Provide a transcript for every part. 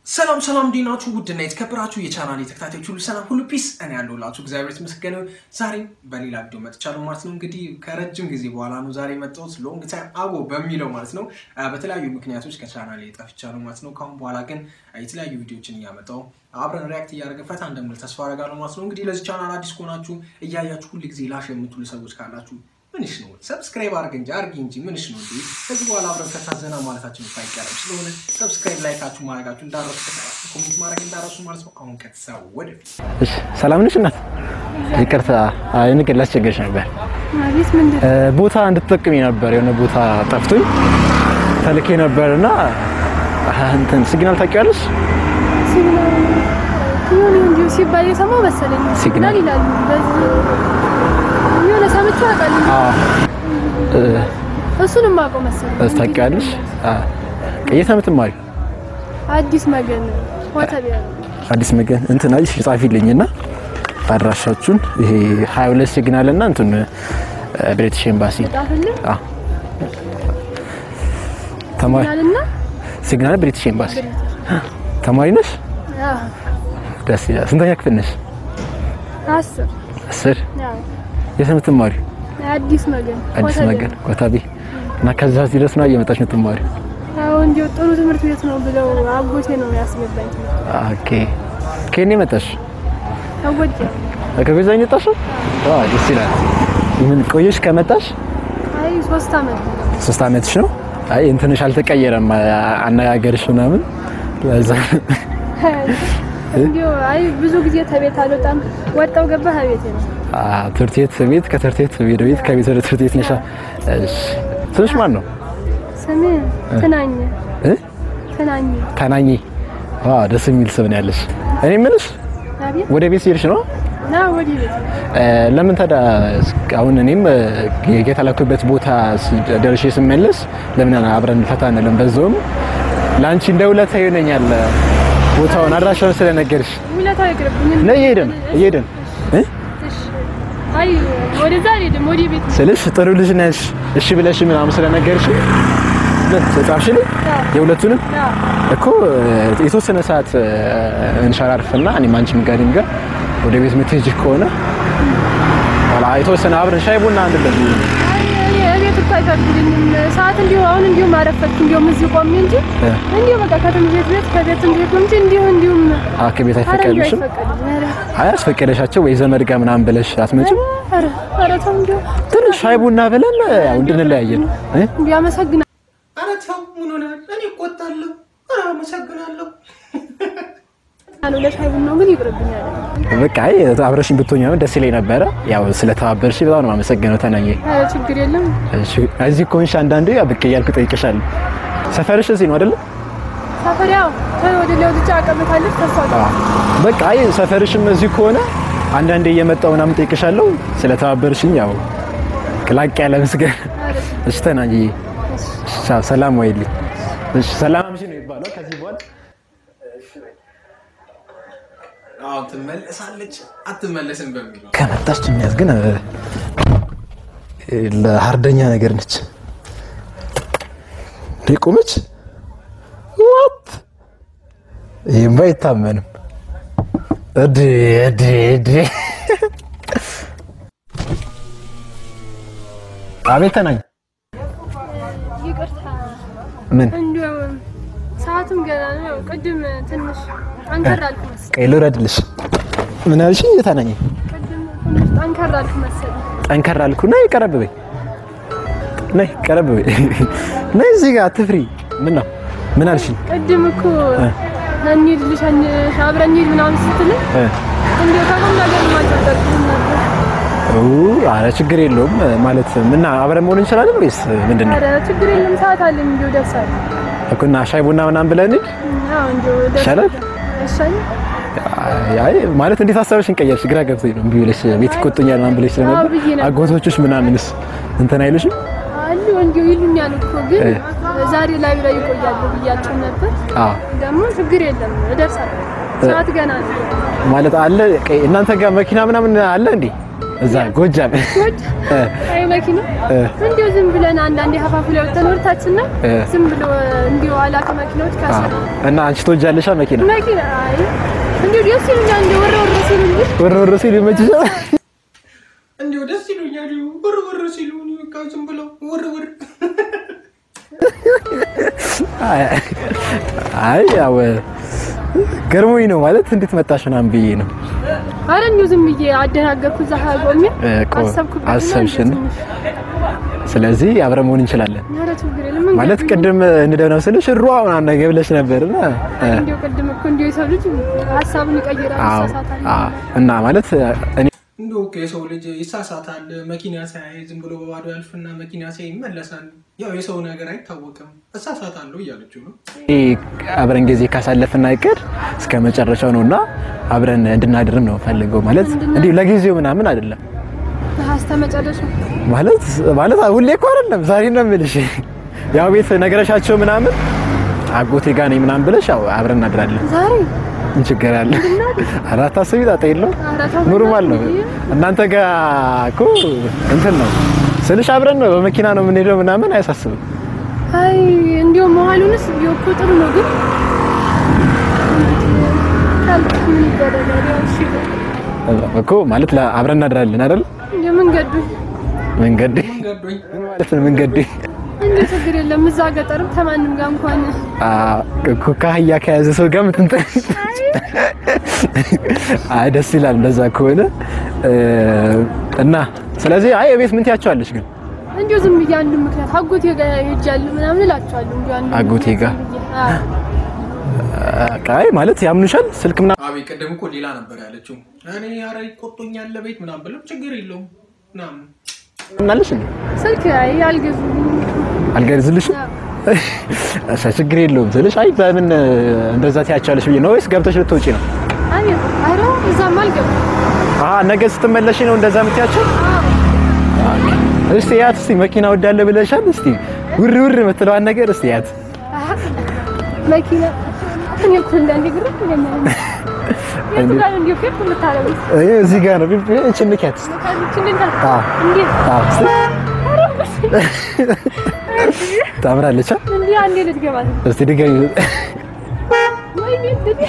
ሰላም ሰላም እንዴት ናችሁ? ውድና የተከበራችሁ የቻናል ተከታታዮች ሁሉ ሰላም ሁሉ ፒስ፣ እኔ ያለሁላችሁ እግዚአብሔር ይመስገን። ዛሬም በሌላ ቪዲዮ መጥቻለሁ ማለት ነው። እንግዲህ ከረጅም ጊዜ በኋላ ነው ዛሬ የመጣሁት ሎንግ ታይም አጎ በሚለው ማለት ነው። በተለያዩ ምክንያቶች ከቻናል ጠፍቻለሁ ማለት ነው። ካሁን በኋላ ግን የተለያዩ ቪዲዮችን እያመጣሁ አብረን ሪያክት እያደረገ ፈታ እንደምል ተስፋ አደርጋለሁ ማለት ነው። እንግዲህ ለዚህ ቻናል አዲስ ከሆናችሁ እያያችሁ ሁል ጊዜ ላሽ የምትሉ ሰዎች ካላችሁ ምንሽ ነው ሰብስክራይብ አድርግ እንጂ አድርጊ እንጂ ምንሽ ነው እንዴ? ከዚህ በኋላ አብረን ከታዘና ማለታችን አይቀርም። ስለሆነ ሰብስክራይብ ላይካችሁ ማድረጋችሁ እንዳረሱ፣ ኮሜንት ማድረግ እንዳረሱ ማለት ነው። አሁን ቀጥታ ወደፊት። እሺ ሰላም ነሽ እናት? ይቅርታ አይ ንገር ላስቸገርሽ ነበር። አቤት ምንድን ነው? ቦታ እንድትጠቅሚ ነበር የሆነ ቦታ ጠፍቶኝ ተልኬ ነበርና እንትን ሲግናል ታውቂዋለሽ? ሲግናል ይሁን እንዲሁ ሲባል የሰማው መሰለኝ። ሲግናል ሲግናል ይላሉ። በዚህ የሆነ ሰምቼው አውቃለሁ። አዎ እሱን የማውቀው መሰለኝ። እስ ታውቂዋለሽ? አዎ የት ነው የምትማሪው? አዲስ መገን ወተቢያ አዲስ መገን እንትን አይሽ ጻፊልኝና አድራሻችሁን ይሄ 22 ሲግናል እና እንትን ብሪቲሽ ኤምባሲ ጣፍልኝ አዎ ተማሪ ሲግናልና ሲግናል ብሪቲሽ ኤምባሲ ተማሪ ነሽ? አዎ ደስ ይላል። ስንተኛ ክፍል ነሽ? አስር አስር ያው የት ነው የምትማሪው? አዲስ መገን አዲስ ወተቢያ። መገን ኮተቤ እና ከዛ እዚህ ድረስ ነው እየመጣች የምትማሪው? አዎ እንዲሁ ጥሩ ትምህርት ቤት ነው ብለው አጎቴ ነው ያስገባኝ። ኦኬ ከኔ መጣሽ? አጎቴ ከገዛኝ መጣሽ? አዎ ደስ ይላል። ምን ቆየሽ ከመጣሽ? አይ ሶስት አመት ነው። ሶስት አመትሽ ነው? አይ እንትንሽ አልተቀየረም አነጋገርሽ ምናምን ለዛ እንዲሁ አይ ብዙ ጊዜ ተቤት አልወጣም። ወጣው ገባህ ቤቴ ነው። አ ትምህርት ቤት ቤት ከትምህርት ቤት ወደ ቤት ከቤት ወደ ትምህርት ቤት ነሻ። እሺ ስምሽ ማን ነው? ስሜ ትናኝ እ ትናኝ ታናኝ። ዋው ደስ የሚል ስም ነው ያለሽ። እኔ የምልሽ አቤት ወደ ቤት ሲሄድሽ ነው ና ወዲህ ቤት እ ለምን ታዲያ አሁን እኔም የተላኩበት ቦታ ደርሼ ስመለስ ለምን አብረን ፈታ አንልም? በዛውም ለአንቺ እንደ ውለታ ይሆነኛል ቦታውን አድራሻውን ስለነገርሽ። ውለታው ይቅርብኝ። ነይ እየሄድን እየሄድን እ እሺ። አይ ወደዛ አልሄድም፣ ወዲህ ቤት ስልሽ ጥሩ ልጅ ነሽ እሺ ብለሽ ምናምን ስለነገርሽ ጻፍሽልኝ የሁለቱንም ና እኮ የተወሰነ ሰዓት እንሸራርፍና እኔም አንቺም ጋር ጋር ወደ ቤት የምትሄጂ ከሆነ ኋላ የተወሰነ አብረን ሻይ ቡና አንድበት አይ እኔ እቤት እኮ አይፈቅዱልኝም። ሰዓት እንዲሁ አሁን እንዲሁ ማረፈት እንዲሁም እዚህ ቆሜ እንጂ እ እንዲሁ በቃ ከትምህርት ቤት ከቤት እንዲሁ እንጂ እንዲሁ እንዲሁም ከቤት ኧረ እንዲሁ አይፈቀድልሽም? አይፈቀድም። ኧረ አይ አስፈቀደሻቸው ወይ ዘመድ ጋር ምናምን ብለሽ አትመጭም? ኧረ ኧረ ተው እንዲሁ ትንሽ ሻይ ቡና ብለን ያው እንድንለያየን እ እንዲሁ አመሰግናለሁ። ኧረ ተው ምን ሆነሃል? እኔ እቆጣለሁ። ኧረ አመሰግናለሁ። ለሻይ ቡናው ግን ይቅርብኛል። በቃ አይ አብረሽኝ ብትሆኝ ነው ደስ ይለኝ ነበረ። ያው ስለተባበርሽ በጣም ነው የማመሰግነው ተናኘ። ኧረ ችግር የለም። እሺ እዚህ ከሆንሽ አንዳንዴ ብቅ እያልኩ ጠይቅሻለሁ። ሰፈርሽ እዚህ ነው አይደለ? ሰፈሪያው ወደ ላይ ወጥቼ አቀበታለች ተስፋ በቃ አይ ሰፈርሽም እዚህ ከሆነ አንዳንዴ እየመጣሁ ምናምን ጠይቅሻለሁ። ስለተባበርሽኝ ያው ላቅ ያለ ምስጋና። እሺ ተናኘ። እሺ ሰላም ወይልኝ። እሺ ሰላም አምሽ ነው የሚባለው ከዚህ በኋላ አዎ ትመለሳለች አትመለስም በሚለው ከመጣች የሚያዝ ግን ለሀርደኛ ነገር ነች። እንዴ ቆመች። ዋት ይህም አይታመንም። እድ እድ እድ አቤት ተናኝ። ይቅርታ ምን እንዲሁ ሰዓቱም ገና ነው። ያው ቅድም ትንሽ ጠንከር አልኩ መሰለኝ። ቀይ ልውረድልሽ? ምን አልሽኝ? ተናኝ ቅድም ትንሽ ጠንከር አልኩ መሰለኝ። ጠንከር አልኩ። ነይ ቀረብ በይ፣ ነይ ቀረብ በይ፣ ነይ እዚህ ጋር አትፍሪ። ምን ነው ምን አልሽኝ? ቅድም እኮ እንሂድ ልሸኝሽ አብረን እንሂድ ምናምን ስትለኝ እ እንዲሁ ከቁም ነገር የማልጠበቅም ነበር። አረ ችግር የለውም ማለት ምን አብረን መሆን እንችላለን ወይስ ምንድን ነው? ኧረ ችግር የለም ሰዓት አለኝ እንዲሁ ደርሳለሁ። እኮ እና ሻይ ቡና ምናምን ብለን እንሂድ አዎ እንዲሁ ይሻላል? እሻኝ አይ ማለት እንዴት ሀሳብሽን ቀየርሽ? ግራ ገብቶኝ ነው። እምቢ ብለሽ ቤት ይቆጡኛል ምናምን ብለሽ አዎ ስለነበር ብዬሽ ነበር። አጎቶችሽ ምናምንስ እንትን አይሉሽም? አሉ እንዲሁ ይሉኛል እኮ ግን እ። ዛሬ ላይ ላይ ይቆያሉ ብያቸው ነበር። አዎ ደግሞ ችግር የለም እደርሳለሁ። ሰዓት ገና ነው። ማለት አለ ቀይ- እናንተ ጋር መኪና ምናምን አለ እንዴ? እዛ ጎጃም ጎጅ እ፣ አይ መኪና እ፣ እንዲሁ ዝም ብለን አንዳንዴ ሀፋፍ ላይ ወጥተን ወርታችን ነው እ። ዝም ብሎ እንዲሁ አላከ መኪናዎች አ፣ ካሰ እና አንቺ ትወጃለሻ መኪና መኪና አይ እንዲሁ ደስ ይሉኛል እንዲሁ ወረ ወረ ሲሉ እንጂ ወር ወር ሲል ይመችሻል? እንዲሁ ደስ ይሉኛል ውር ውር ሲሉ እኔ በቃ ዝም ብለው ውር ውር አይ አይ፣ ያው ገርሞኝ ነው ማለት እንዴት መጣሽ ምናምን ብዬ ነው አረ እንዲሁ ዝም ብዬ አደናገርኩ እዛ ቆሜ እ፣ ቆ- አሰብኩበት አሰብሽን። ስለዚህ አብረን መሆን እንችላለን ኧረ ችግር የለም ማለት ቅድም እንደው ስልሽ ሩዋ ምናምን ነገር ብለሽ ነበርና እ፣ እንዲሁ ቅድም እኮ እንዲሁ የሰው ልጅ ሀሳቡን ይቀይራል አዎ ይሳሳታል አዎ። እና ማለት እኔ እንዲሁ እኮ የሰው ልጅ ይሳሳታል። መኪና ሳያይ ዝም ብሎ በባዶ ያልፍና መኪና ሳያይ ይመለሳል። ያው የሰው ነገር አይታወቅም። እሳሳታለሁ እያለችው ነው። አብረን ጊዜ ካሳለፍን አይቀር እስከ መጨረሻው ነውና አብረን እንድናድርም ነው ፈልገው ማለት እንዲሁ ለጊዜው ምናምን አይደለም ሀስተ መጨረሻ ማለት ማለት ሁሌ እኮ አይደለም ዛሬ ነው የምልሽ። ያው ቤት ነገረሻቸው ምናምን አጎቴ ጋር ነኝ ምናምን ብለሽ ያው አብረን እናድራለን። ዛሬ ምን ችግር አለ? ኧረ አታስቢ፣ ጣጣ የለውም። ኧረ ተው ኖርማል ነው። እናንተ ጋር እኮ እንትን ነው ስልሽ አብረን ነው በመኪና ነው የምንሄደው ምናምን አያሳስብም። አይ እንዲሁ መሀሉንስ ቢሆን እኮ ጥሩ ነው፣ ግን ካልክ ምን ይደረጋል? ያው እሺ እኮ ማለት ለ- አብረን እናድራለን አይደል? እንዲሁ መንገዱ መንገዴ ገዶኝ ምን ማለት ነው መንገዴ? እንዲሁ ችግር የለም። እዛ ገጠርም ከማንም ጋር እንኳን አ እኮ ከአህያ ከያዘ ሰው ጋር ምትንጠ አይ ደስ ይላል እንደዛ ከሆነ እ፣ እና ስለዚህ አይ ቤት ምን ትያቸዋለሽ ግን እንዲሁ ዝም ብዬ አንድ ምክንያት አጎቴ ጋር ሄጃለሁ ምናምን እላቸዋለሁ። እንዲሁ አንድ አጎቴ ጋር? ምክንያት ዝም ብዬ። አዎ። አይ ማለት ያምኑሻል ስልክ ምናምን አቤት ቅድም እኮ ሌላ ነበር ያለችው። እኔ ኧረ ይቆጡኛል ለቤት ምናምን ብለው ችግር የለውም ምናምን ምናለሽ እንዴ ስልክ አይ አልገዙልኝም። አልገርዝልሽም አዎ። እሺ ችግር የለውም ስልሽ አይ በምን እንደዛ ትያቸዋለሽ ብዬ ነው ወይስ ገብተሽ ልትወጪ ነው አይ ኧረ እዛም አልገባም። አሀ ነገ ስትመለሽ ነው እንደዛ የምትያቸው አዎ። እስቲ ያት እስቲ መኪና ወዳለ ብለሻል እስቲ ውር ውር የምትለዋን ነገር እስቲ ያት አሀ። መኪና እኔ እኮ እንዳንዴ ግርም ይለኛል። የቱ ጋር ነው እንዲሁ ፌት የምታረጉት? ይሄ እዚህ ጋር ነው ቢብ እቺ ንኪያት እስቲ ከዚች እንዴት አለ? አዎ እንዴት? አዎ እስቲ ኧረ በስመ ታምራለች አ? አብ። እንዲህ አንዴ ልትገባት ነው። እስቲ ድገሚ ወይኔ እንዴ!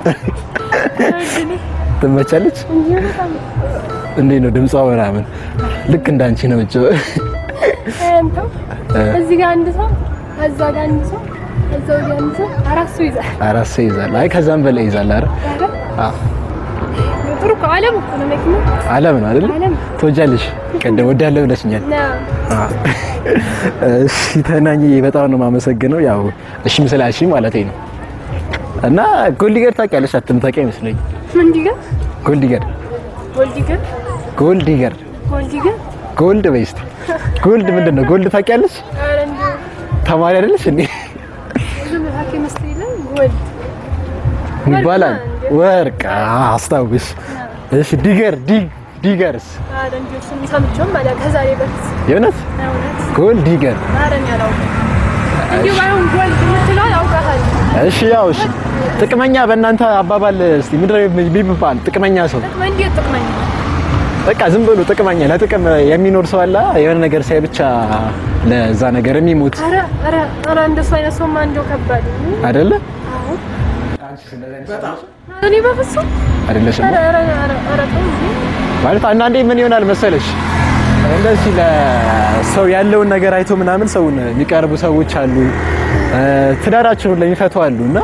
ትመቻለች እንዲህ በጣም እንዴት ነው ድምጿ ምናምን ልክ እንዳንቺ ነው እጭ አንተው እዚህ ጋር አንድ ሰው፣ እዛ ጋር አንድ ሰው፣ እዛ ወዲያ አንድ ሰው፣ አራት ሰው ይዛል። አራት ሰው ይዛል አይ ከዛም በላይ ይዛል አይደል ኧረ አዎ ጥሩ እኮ ዓለም እኮ ነው መኪና አለም ነው አይደል ዓለም ትወጃለሽ ቀደም ወዳለ ብለሽኛል ነው። እሺ ተናኝ በጣም ነው የማመሰግነው። ያው እሺም ስላልሽኝ ማለት ነው። እና ጎልዲገር ታውቂያለሽ? አትምታውቂ አይመስለኝ። ምንዲገር ጎልዲገር ጎልዲገር ጎልዲገር ጎልዲገር ጎልድ በይ እስኪ ጎልድ ምንድን ነው? ጎልድ ታውቂያለሽ? ኧረ እንዲሁ ተማሪ አይደለሽ እንዴ? ብዙ መካከል ይመስለኝ ጎልድ ይባላል ወርቅ። አዎ፣ አስታውሽ። እሺ ዲገር ዲግ ዲገርስ ኧረ እንዲሁ እሱን ሰምቼውም አላውቅም ከዛሬ በፊት የእውነት እውነት ጎልድ ዲገር። ኧረ እኔ አላውቅም። እንዲሁ ባይሆን ጎልድ የምትለዋል አውቃታለሁ። እሺ ያው እሺ ጥቅመኛ በእናንተ አባባል እስቲ ምንድን ነው የሚባል ጥቅመኛ ሰው ጥቅመ እንዴት ጥቅመኛ በቃ ዝም ብሎ ጥቅመኛ ለጥቅም የሚኖር ሰው አለ። የሆነ ነገር ሳይ ብቻ ለዛ ነገር የሚሞት ኧረ ኧረ ኧረ እንደሱ አይነት ሰውማ እንደው ከባድ ነው። አይደለ? አዎ በጣም እኔ በፍጹም አይደለሽም? ኧረ ኧረ ኧረ ኧረ ተው እንጂ። ማለት አንዳንዴ ምን ይሆናል መሰለሽ እንደዚህ ለሰው ያለውን ነገር አይቶ ምናምን ሰውን የሚቀርቡ ሰዎች አሉ፣ እ፣ ትዳራቸውን ለሚፈቱ አሉ እና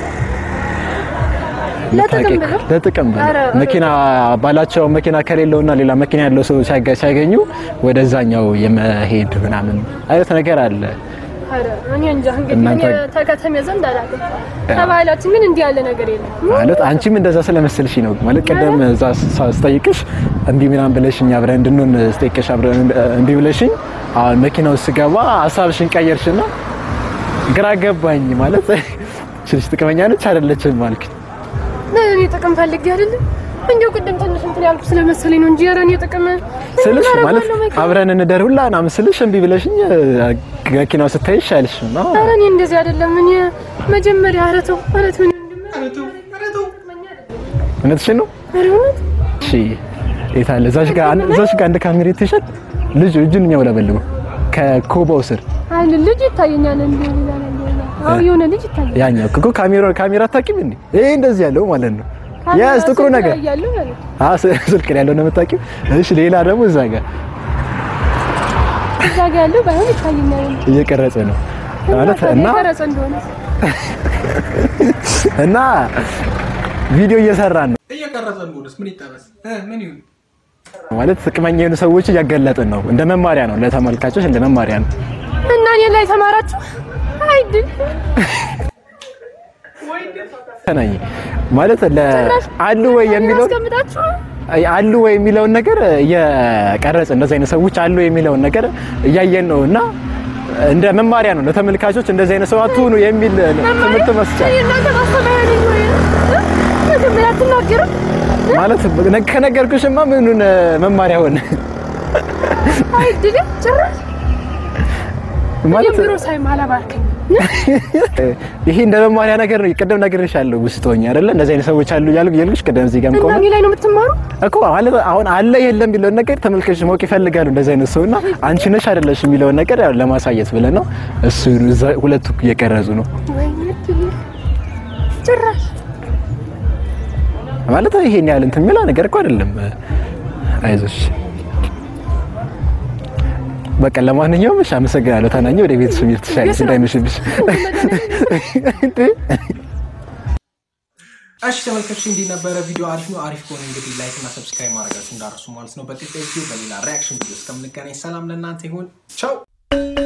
ለጥቅም ብለው? ለጥቅም ብለው ኧረ፣ ኧረ። መኪና ባላቸው መኪና ከሌለውና ሌላ መኪና ያለው ሰው ሲያገ- ሲያገኙ ወደዛኛው የመሄድ ምናምን አይነት ነገር አለ። ኧረ እኔ እንጃ እንግዲህ እናንተ- እኔ ተከተሜ ዘንድ አላውቅም። ከባህላችን ግን እንዲህ ያለ ነገር የለም። ማለት አንቺም እንደዛ ስለመሰልሽ ነው ማለት ቀደም እዛ ሳ- ስጠይቅሽ እንዲህ ምናምን ብለሽኝ አብረን እንድንሆን ስጠይቅሽ አብረን እንዲህ ብለሽኝ አሁን መኪና ውስጥ ስገባ ሀሳብሽን ቀየርሽና ግራ ገባኝ ማለት ችልሽ ጥቅመኛ ነች አይደለችም አልክ እኔ ጥቅም ፈልጌ አይደለም እንዲሁ ቅድም ትንሽ እንትን ያልኩ ስለመሰለኝ ነው እንጂ ኧረ እኔ ጥቅም ስልሽ ምን ማለት አደርጋለሁ መኪና? አብረን እንደር ሁላ ምናምን ስልሽ እምቢ ብለሽኝ መኪናው ስታይሽ አልሽ ነው ኧረ እኔ እንደዚህ አይደለም። እኔ መጀመሪያ ኧረ ተው ኧረ ተው እኔ ወንድሜ ኧረ ተው ኧረ ተው ጥቅመኛ አይደለም። እውነትሽን ነው ኧረ እውነት እሺ የት አለ? እዛች ጋር አንድ- እዛች ጋር አንድ ካሜራ ይተሻል። ልጁ እጁን እኛው ለበልበው ከኮባው ስር አንድ ልጅ ይታየኛል እንዴ ሌላ ነገር ነው። አዎ የሆነ ልጅ ይታየኛል። ያኛው እኮ ካሜራ ካሜራ አታውቂም እንዴ? ይሄ እንደዚህ ያለው ማለት ነው። ያስ ጥቁሩ ነገር ያያሉ ማለት ነው። አ ስልክ ላይ ያለው ነው የምታውቂው። እሺ ሌላ ደግሞ እዛ ጋር እዛ ጋር ያለው ባይሆን ይታየኛል እየቀረጸ ነው ማለት እና የቀረጸ እንደሆነ እና ቪዲዮ እየሰራን ነው እየቀረጸ እንደሆነስ ምን ይጠበስ እ ምን ይሁን ማለት ጥቅመኛ የሆኑ ሰዎች እያገለጥን ነው። እንደ መማሪያ ነው ለተመልካቾች፣ እንደ መማሪያ ነው። እና እኔ ላይ ተማራችሁ አይድል ተናኝ ማለት ለአሉ ወይ የሚለው አስቀምጣችሁ አሉ ወይ የሚለውን ነገር እየቀረጽ እንደዚህ አይነት ሰዎች አሉ የሚለውን ነገር እያየን ነው እና እንደ መማሪያ ነው ለተመልካቾች እንደዚህ አይነት ሰው አትሁኑ የሚል ትምህርት መስጫ እናንተ ማስተማሪያ ነኝ ወይ እ? መጀመሪያ አትናገርም ማለት ከነገርኩሽማ ምኑን መማሪያ ሆነ አይድል ጭራሽ ማለት ቢሮ ሳይ ማላባርከኝ ይሄ እንደ መማሪያ ነገር ነው። ቅድም ነግሬሻለሁ ውስጥ ሆኜ አይደለ እንደዚህ አይነት ሰዎች አሉ እያልኩ እያልኩሽ ቅድም እዚህ ጋር እና ቆመ እኔ ላይ ነው የምትማሩ እኮ ማለት አሁን አለ የለም የሚለውን ነገር ተመልካቾች ማወቅ ይፈልጋሉ። እንደዚህ አይነት ሰውና አንቺ ነሽ አይደለሽ የሚለውን ነገር ያው ለማሳየት ብለን ነው። እሱ እዛ ሁለቱ እየቀረጹ ነው ወይኔ እድሌ ጭራሽ ማለት ይሄን ያህል እንትን የሚለው ነገር እኮ አይደለም። አይዞሽ በቃ ለማንኛውም እሺ፣ አመሰግናለሁ። ታናኝ ወደ ቤት ስሚር ትሻለሽ እንዳይመሽብሽ። እሺ ተመልካቾች እንዲህ ነበረ ቪዲዮ አሪፍ ነው አሪፍ ከሆነ እንግዲህ ላይክ እና ሰብስክራይብ ማድረጋችሁ እንዳረሱ ማለት ነው በቀጣይ ቪዲዮ በሌላ ሪያክሽን ቪዲዮ እስከምንገናኝ ሰላም ለእናንተ ይሁን ቻው